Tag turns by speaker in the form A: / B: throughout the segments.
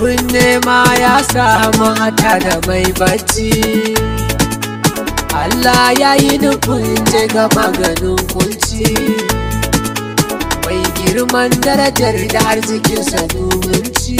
A: abin nema ya samu hata da mai bacci Allah ya yi nufin je ga maganin kunci mai girman darajar da arzikinsa ci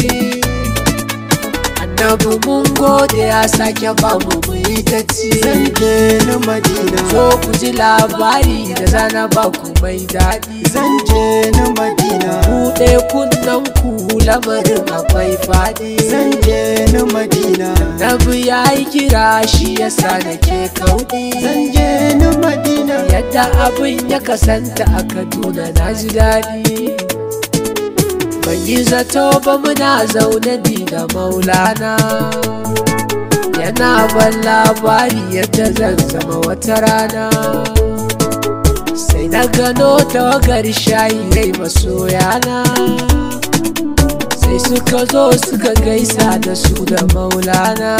A: annabi mun gode ya sake bamu mu ta ci
B: zan je na madina
A: so ku ji labari da zana ba ku mai daɗi
B: zan je na madina
A: buɗe kunnen ku lamarin akwai faɗi
B: zan je na madina
A: Nabi ya yi kira shi yasa nake kauɗi
B: zan je na madina
A: yadda abin ya kasanta a kaduna na ji daɗi ban yi zato ba muna zaune ni da maulana yana ban labari yadda zan zama wata rana sai na gano tawagar shayi rai masoyana sai suka zo suka gaisa da su da maulana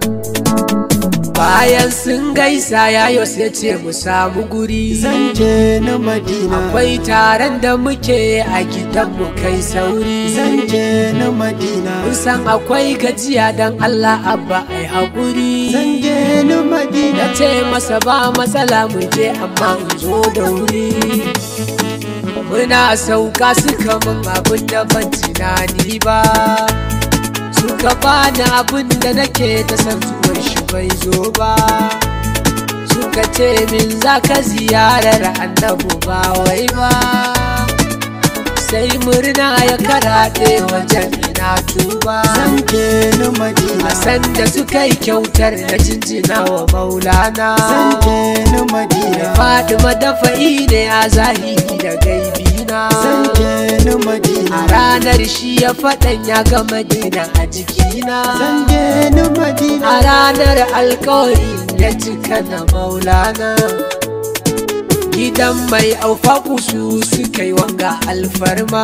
A: bayan sun gaisa yayo sai ce mu samu guri
B: zan je na madina
A: akwai taron da muke a gidanmu kai sauri
B: zan je na madina
A: mun san akwai gajiya don Allah abba ai haƙuri
B: zan je na madina
A: na ce masa ba matsala mu je amma in zo da wuri muna sauka suka min abin da ban tunani ba suka bani abin da nake ta san zuwan shi bai zo ba suka ce min za ka ziyarar annabu ba wai ba sai murna ya karaɗe wajen ina tuba
B: zan je na madina
A: a sanda suka yi kyautar na jinjina wa maulana
B: zan je na madina
A: Fatima dafa'i ne a zahiri da gaibina
B: zan je na madina
A: a ranar shi ya faɗan ya ga madina a jikina
B: zan je na madina
A: a ranar alkawari ya cika na maulana gidan mai aufaku su suka yi wanga alfarma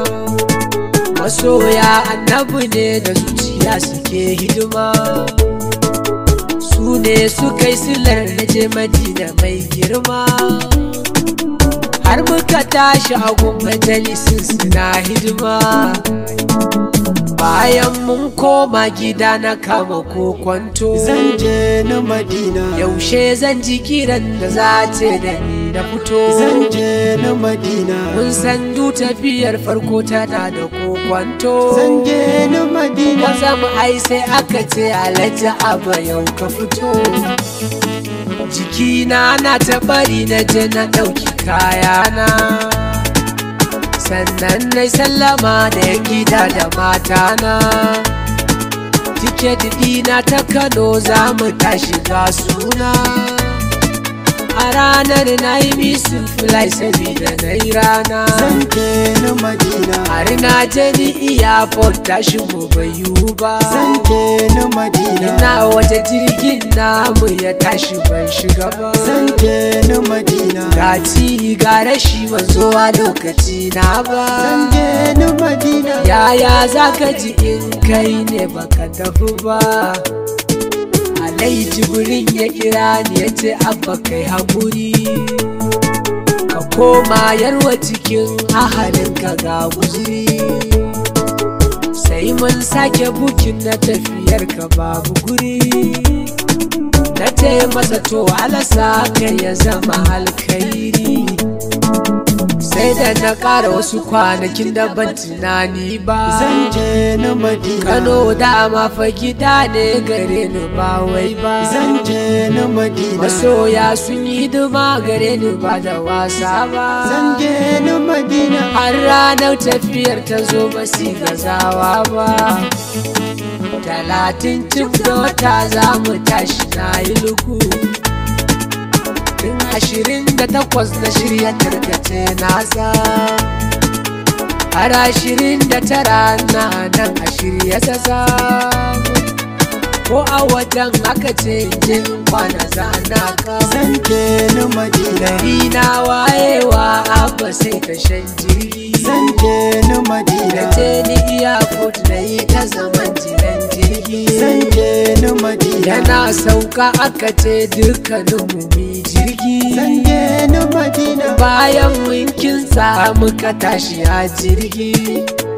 A: masoya annabi ne da zuciya suke hidima su ne suka yi silar na je madina mai girma har muka tashi a gun majalisin suna hidima bayan mun koma gida na kama kokwanto
B: zan je na madina
A: yaushe zan ji kiran da za ce da ni na fito
B: zan je na madina
A: mun san du tafiyar farko tana da kokwanto
B: zan je na madina
A: Maza mu ai sai aka ce alhaji aba yau ka fito Jikina na ta bari na je na ɗauki kayana Sannan na sallama da ya gida da matana Tiket ɗina ta Kano za mu tashi ga suna A ranar na yi misin fly sabida na yi rana
B: zan je na madina
A: har na je ni airport tashin mu bai yiwu ba
B: zan je na madina
A: ina wata jirgin namu ya tashi ban shiga ba
B: zan je na madina
A: ga ci ga rashi ban zo a lokaci na ba
B: zan je na madina
A: yaya za ka ji in kai ne baka tafi ba alai jibrin ya kira ni ya ce abba kai haƙuri ka koma yarwa cikin ahalinka ga guzuri sai mun sake bukin na tafiyar ka babu guri na ce masa to alasa ka ya zama alkairi sai da na ƙara wasu kwanakin da ban tunani ba
B: zan je na madina
A: Kano dama fa gida ne gare ni ba wai ba
B: zan je na madina
A: Masoya sun yi hidima gare ni ba da wasa ba
B: zan je na madina
A: Har ranar tafiyar ta zo ba si gazawa ba Talatin cif da wata za mu tashi na yi luku Tun ashirin da takwas na shirya tarkace nasa Har ashirin da tara na nan a shirya ta samu Ko a wajen aka ce jin kwana zana ka
B: zan je na madina
A: Gari na wayewa abba sai ta shan jirgi
B: zan je na
A: Da
B: madina
A: ce ni iya na yi ta zaman jiran jirgi
B: zan je na madina
A: Yana sauka aka ce dukkanin mu mi jirgi
B: zan je na madina
A: Bayan mun kinsa muka tashi a jirgi